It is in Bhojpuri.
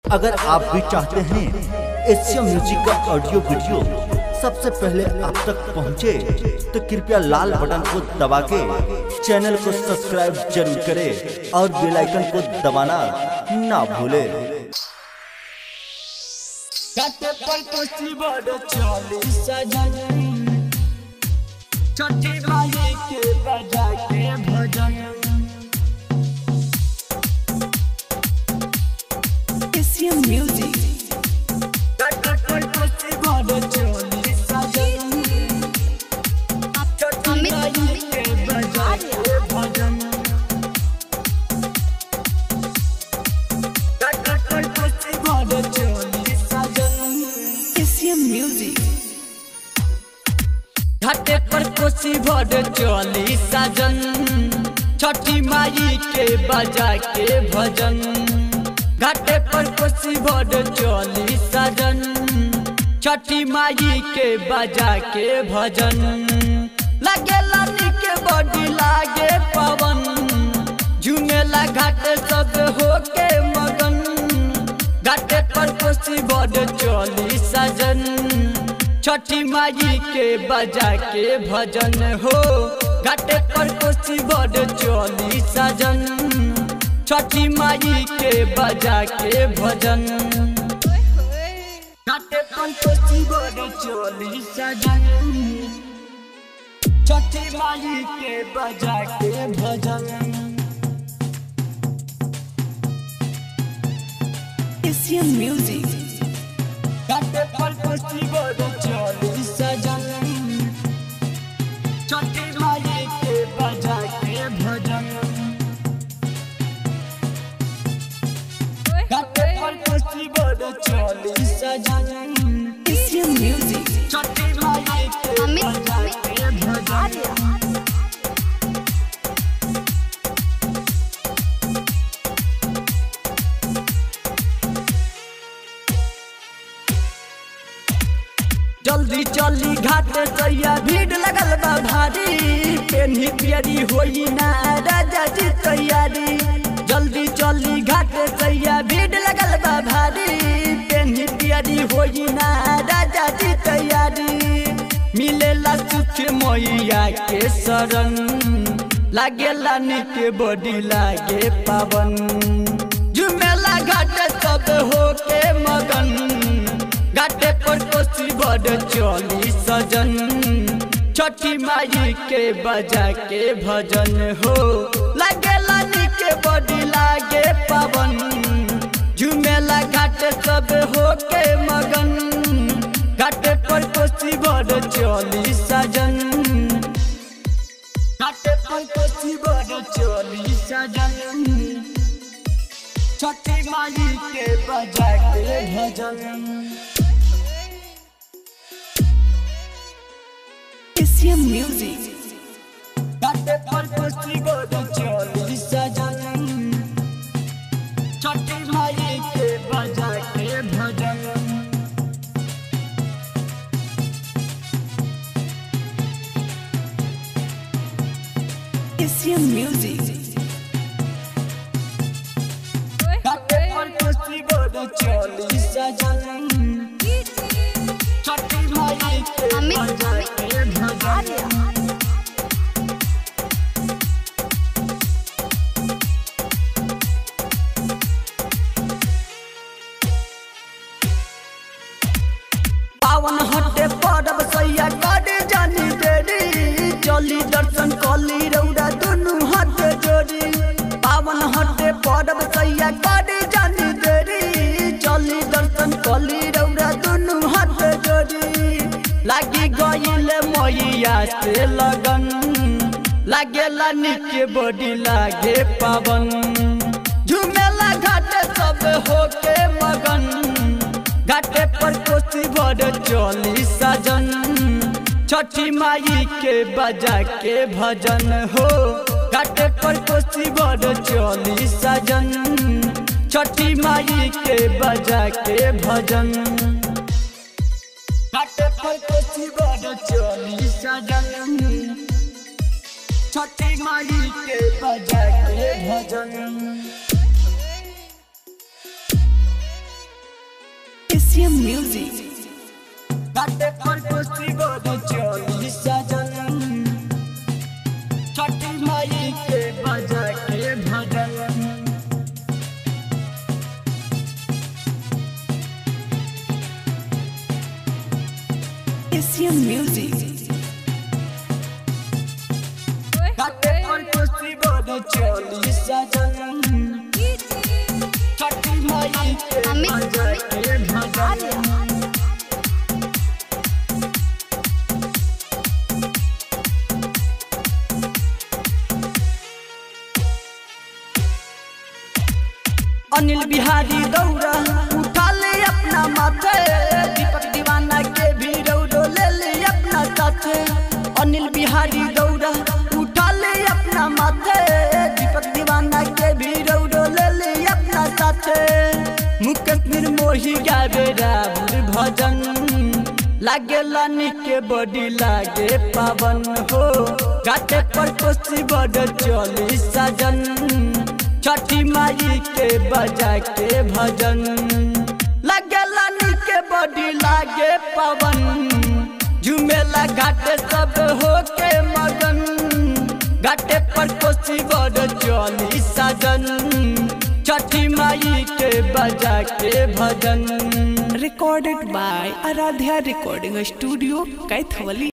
अगर आप भी चाहते हैं एशिया म्यूजिक का ऑडियो वीडियो सबसे पहले आप तक पहुंचे, तो कृपया लाल बटन को दबा के चैनल को सब्सक्राइब जरूर करें और बेल आइकन को दबाना ना भूलें काटे पर कोसी बड़ चली सजन छठी माई के बजा के भजन Asia Music. काटे पर कोसी बड़ चली सजन छठी माई के बजा के भजन काटे पर कोसी बड़ चली सजन Asia Music. घाटे पर कोसी भर चली साजन छठी माई के बजा के भजन घाटे पर कोसी भर चली साजन छठी माई के बजा के भजन लगे लानी के बॉडी लागे पवन झुमेला घाटे सब होके मगन घाटे पर कोसी भर चली साजन छठी माई के बजा के भजन हो घाटे पर कोसी बड़ चली सजन छठी माई के बजा के भजन घाटे पर कोसी बड़ चली सजन छठी माई के बजा के भजन Asia Music. घाटे पर कोसी बड़ चली सजन छठी माई के बजा के भजन घाटे पर कोसी बड़ चली सजन Asia Music. छठी माई के बजा के भजन जल्दी चली घाट सैया भीड़ लगल बा भारी पेन्ही पियरी होई ना राजा जी तैयारी जल्दी चली घाट सैया भीड़ लगल बा भारी पेन्ही पियरी होई ना राजा जी तैयारी मिलेला सुख मैया के शरण लागेला निके बॉडी लागे पावन झुमेला घाट सब होके मगन घाटे पर कोसी बड़ चली सजन छठी माई के बजा के भजन हो लागे लानी के बड़ी लागे पवन झुमेला घाट सब हो के मगन घाटे पर कोसी बड़ चली सजन घाटे पर कोसी बड़ चली सजन छठी माई के बजा के भजन Asia Music. घाटे पर कोसी बड़ चली सजन छठी माई के बजा के भजन Asia Music. घाटे पर कोसी बड़ चली सजन छठी माई के बजा के भजन पावन हटे परब सैया करे जानी देरी चली दर्शन कली रौरा दुनु हाथ जोड़ी पावन हटे परब सैया करे जानी देरी चली दर्शन कली रौरा दुनु हाथ जोड़ी लागी गईल मैया से लगन लागेला निके बॉडी लागे पावन झुमेला घाट सब होके मगन घाटे पर कोसी बड़ चली सजन छठी माई के बजा के भजन हो घाटे पर कोसी बड़ चली सजन छठी माई के बजा के भजन घाटे पर कोसी बड़ चली सजन छठी माई के बजा के भजन एशियन म्यूजिक घाटे पर कुश्ती गोद चली सजन छठी माई के बजा के भजन एशियन म्यूजिक घाटे पर कुश्ती गोद चली सजन छठी माई के बजा के भजन अनिल बिहारी दौड़ा उठा ले अपना माथे दीपक दीवाना के भी रौरो ले ले अपना साथे अनिल बिहारी दौड़ा उठा ले अपना माथे दीपक दीवाना के भी रौरो ले ले अपना साथे मुकेश निर्मोही गावे रावण भजन लागे लानी के बॉडी लागे पावन हो घाटे पर कोसी बड़ चली सजन छठी माई के बजा के भजन लगे लानी के बॉडी लागे पवन झुमेला घाटे सब हो के मगन घाटे पर कोसी बड़ चली सजन छठी माई के बजा के भजन recorded by Aradhya Recording Studio, Kaithwali.